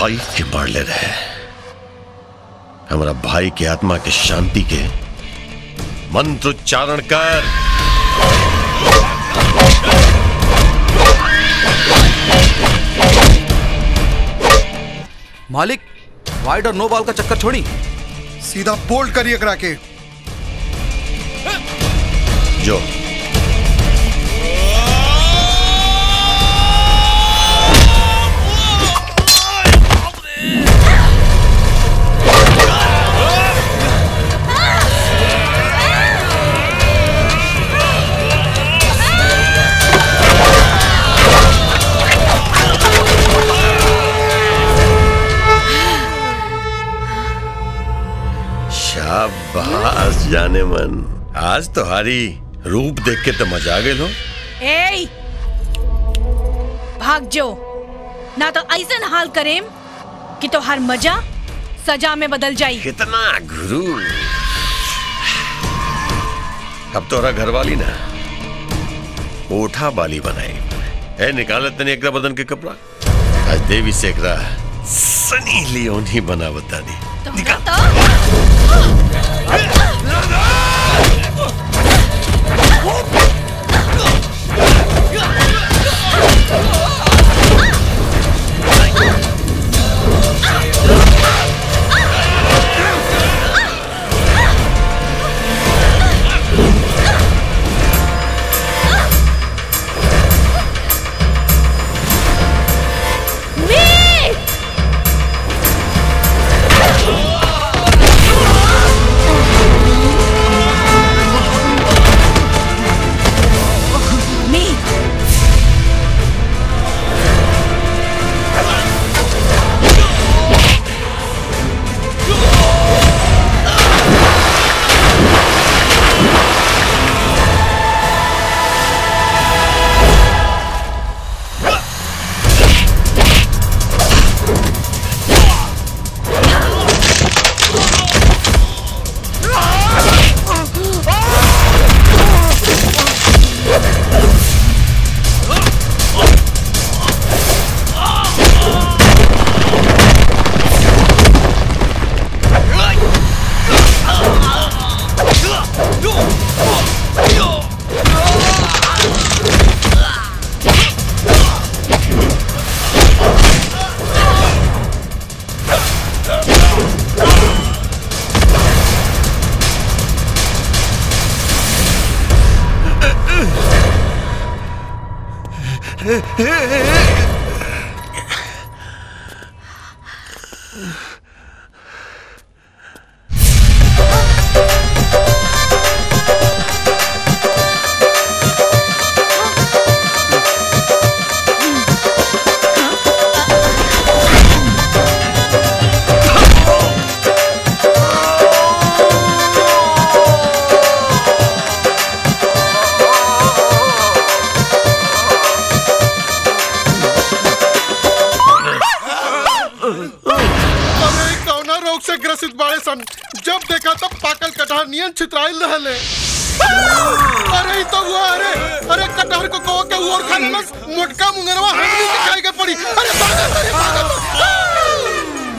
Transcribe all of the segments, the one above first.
भाई के मारले रहे हमारा भाई के आत्मा के शांति के मंत्र उच्चारण कर मालिक वाइड और नो बॉल का चक्कर छोड़ी सीधा बोल्ड करिए करा के जो शाबाश जाने मन आज तो हारी रूप देख के तो मजा आ गए लो ए भाग जो ना तो ऐसा हाल करेम कि तो हर मजा सजा में बदल जाई कितना गुरु अब तोरा घर वाली ना ओठा बाली बनाई है निकालत तनी एकरा बदन के कपड़ा आज देवी से एकरा सनी लियोन ही बना बता दी अरे कौना रोग से ग्रसित बाड़े सन जब देखा तब पाकल कटहर नियन छितराइल रहले अरे ई तो हुआ अरे अरे कटहर को कहो के और खा लेलस मोटका मुंगरवा हमनी के खाए के पड़ी अरे भागल अरे भागल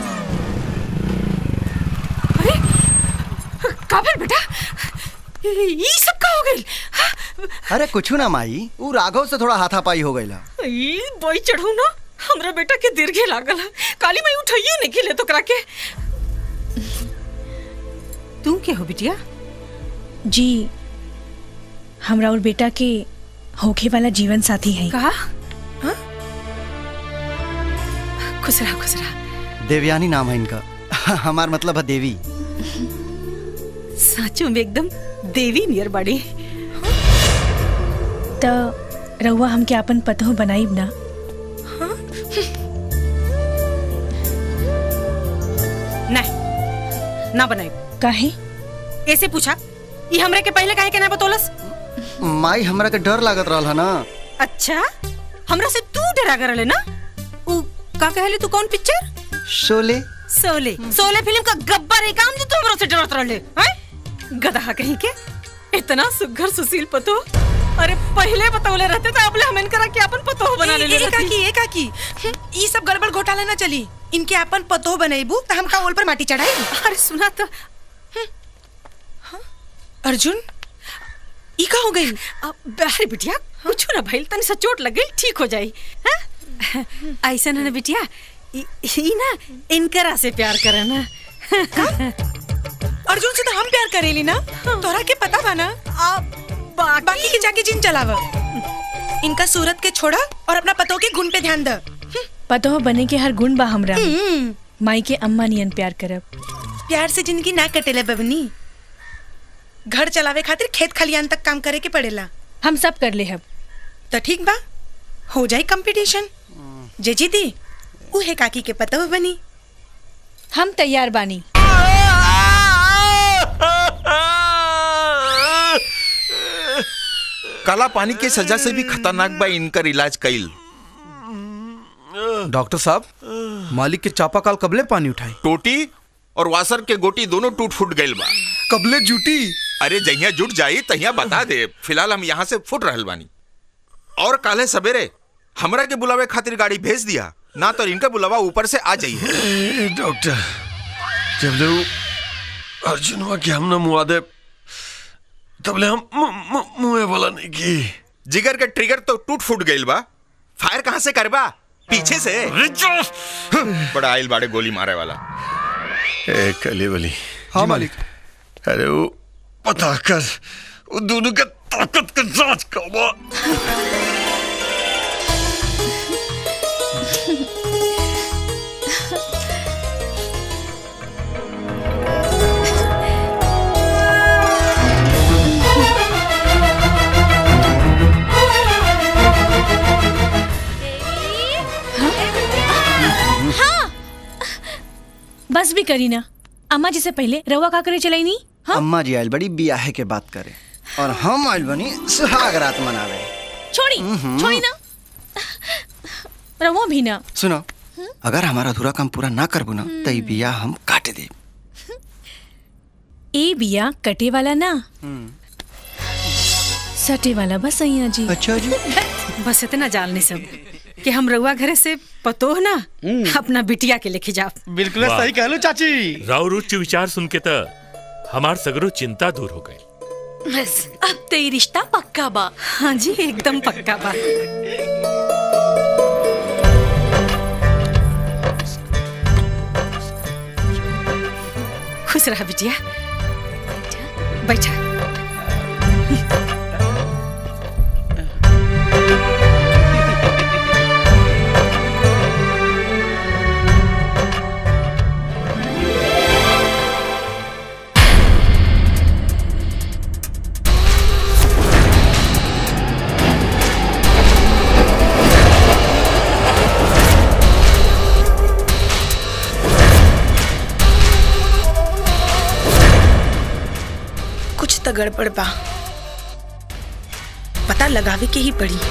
काबिल बेटा ई सब का हो गइल अरे कुछ ना माई ऊ राघव से थोड़ा हाथापाई हो गईला ई बोई चढ़ू ना हमरा बेटा के दीर्घे लागल है काली माई उठाइयो नहीं खेले तो करा के तू के हो बिटिया जी हमरा और बेटा के होखे वाला जीवन साथी है कहा हाँ? खुश रहा खुश रहा देवयानी नाम है इनका हमार मतलब है देवी साचो में एकदम देवी नियर बाड़ी तो रहुआ हमके अपन पतो बनाई ना नहीं ना बनाई काहे ऐसे पूछा ये हमरे के पहले काहे के ना बतौलस माई हमरा के डर लागत रहल है ना अच्छा हमरा से तू डरा कर ना उ का कहले तू कौन पिक्चर शोले सोले सोले फिल्म का गब्बर है काम जो तू हमरा से डरत रहले हैं गधा कहीं के इतना सुघर सुशील पतो अरे पहले बतौले रहते तो अब ले हम इनकरा के अपन पतो बना ले ए, ए, काकी ए काकी ई सब गड़बड़ घोटाला ना चली इनके अपन पतो बनेबू त हमका ओल पर माटी चढ़ाई अरे सुना तो अर्जुन ई का हो गई अब अरे बिटिया कुछ ना भइल तनी सा चोट लग गई ठीक हो जाई हाँ? ऐसा ना ना बिटिया ई ई ना इनकरा से प्यार करे ना अर्जुन से तो हम प्यार करेली ना तोरा के पता बा ना अब बाकी बाकी के जाके जिन चलाव इनका सूरत के छोड़ा और अपना पतों के गुण पे ध्यान द पतो बने के हर गुण बा हमरा में। माई के अम्मा नियन प्यार करब प्यार से जिंदगी ना कटेले बबनी घर चलावे खातिर खेत खलियान तक काम करे के पड़ेला हम सब कर ले हब तो ठीक बा हो जाई कंपटीशन जे जीती उहे काकी के पतो बनी हम तैयार बानी काला पानी के सजा से भी खतरनाक बा इनकर इलाज कईल डॉक्टर साहब मालिक के चापाकाल कबले पानी उठाई टोटी और वासर के गोटी दोनों टूट फूट गईल बा कबले जूटी अरे जहिया जुट जाई तहिया बता दे फिलहाल हम यहाँ से फुट रहल बानी और काले सवेरे हमरा के बुलावे खातिर गाड़ी भेज दिया ना तो इनका बुलावा ऊपर से आ जाइए ए, डॉक्टर जब ले वो अर्जुनवा के हम ना मुआ दे तब ले हम मु- मु- मुँहे वाला नहीं की जिगर के ट्रिगर तो टूट फूट गईल बा फायर कहाँ से करबा पीछे से बड़ा आइल बाड़े गोली मारे वाला ए कली वाली हाँ मालिक अरे वो पता कर वो दोनों के ताकत का जांच करवा बस भी करी ना अम्मा जी से पहले रवा का करे चलाई नी हाँ अम्मा जी आयल बड़ी बियाहे के बात करे और हम आयल बनी सुहाग रात मनावे छोड़ी छोड़ी ना रवा भी ना सुनो अगर हमारा अधूरा काम पूरा ना करबू ना तो ई बिया हम काट दे ए बिया कटे वाला ना सटे वाला बस सैया जी अच्छा जी बस इतना जालने सब कि हम रउआ घरे से पतो ना अपना बिटिया के लेके जाओ बिल्कुल सही कहलो चाची राउर उच्च विचार सुन के त हमार सगरो चिंता दूर हो गई बस अब तो ये रिश्ता पक्का बा हाँ जी एकदम पक्का बा खुश रहा बिटिया बैठा कुछ तो गड़बड़ बा पता लगावे के ही पड़ी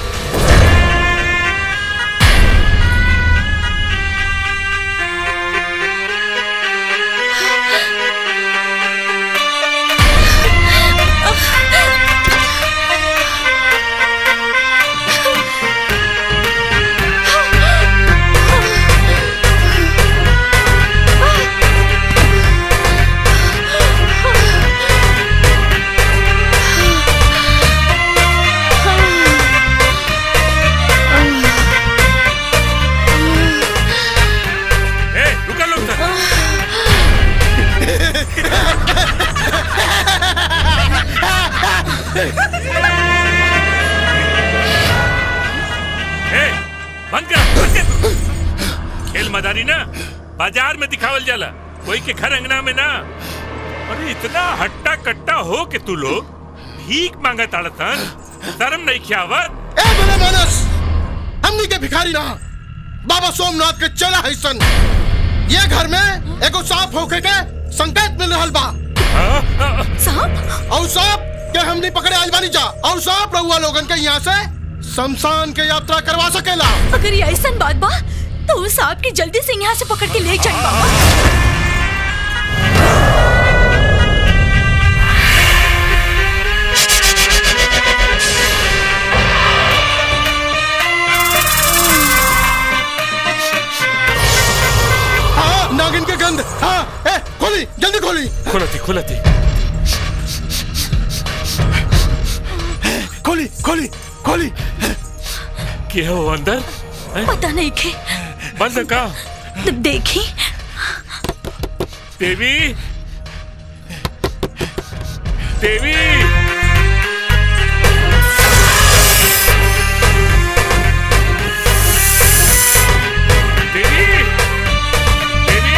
ए रुका लोग सर ए बंद कर बंद कर खेल मदारी ना बाजार में दिखावल जाला कोई के घर अंगना में ना अरे इतना हट्टा कट्टा हो के तू लोग भीख मांगा ताड़तन शर्म नहीं खियावत ए बड़े मानस हमनी के भिखारी ना बाबा सोमनाथ के चला है सन ये घर में एगो सांप होके के संकेत मिल रहल बा साहब और सांप के हमनी पकड़े आइल बानी जा और सांप रहुआ लोगन के यहाँ से शमशान के यात्रा करवा सकेला अगर ये ऐसा बात बा तो उस सांप की जल्दी से यहाँ से पकड़ के ले जाए बाबा बंद हाँ ए खोली जल्दी खोली खोला थी खोला थी खोली खोली खोली क्या हो अंदर हैं? पता नहीं के बंद का देखी देवी देवी देवी देवी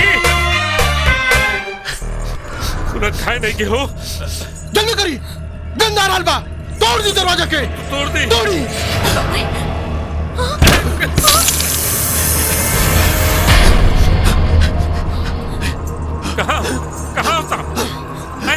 सुना खाए नहीं के हो जल्दी करी गंदा राल बा तोड़ दी दरवाजा के तोड़ दी तोड़ी कहाँ कहाँ था हैं?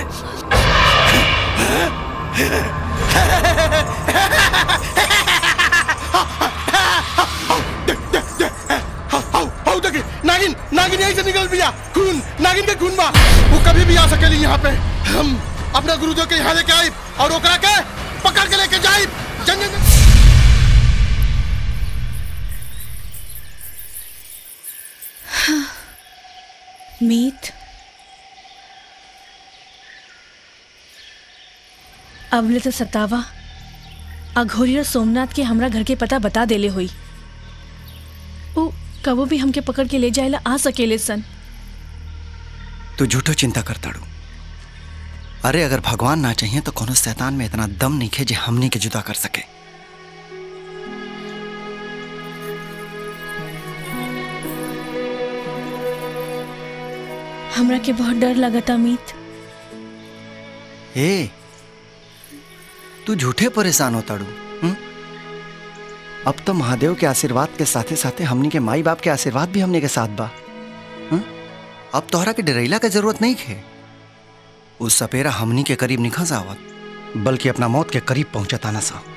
हाउ देखी नागिन नागिन यहीं से निकल बिया खून नागिन के खून बा वो कभी भी आ सकेली यहाँ पे हम अपना गुरुदेव के यहाँ लेके आई और ओकरा के पकड़ के लेके जाई जन जन जन। मीत अबले तो सतावा अघोरी और सोमनाथ के हमरा घर के पता बता देले हुई उ कबो भी हमके पकड़ के ले जाएला आ सकेले सन तू झूठो चिंता करता डू अरे अगर भगवान ना चाहिए तो कोनो शैतान में इतना दम नहीं खे जे हमनी के जुदा कर सके हमरा के बहुत डर लगता मीत ए तू झूठे परेशान होता डू हम्म? अब तो महादेव के आशीर्वाद के साथे साथे हमनी के माई बाप के आशीर्वाद भी हमनी के साथ बा हम्म? अब तोहरा के डरेला के जरूरत नहीं खे उस सपेरा हमनी के करीब निखस आवत बल्कि अपना मौत के करीब पहुंचता ना सा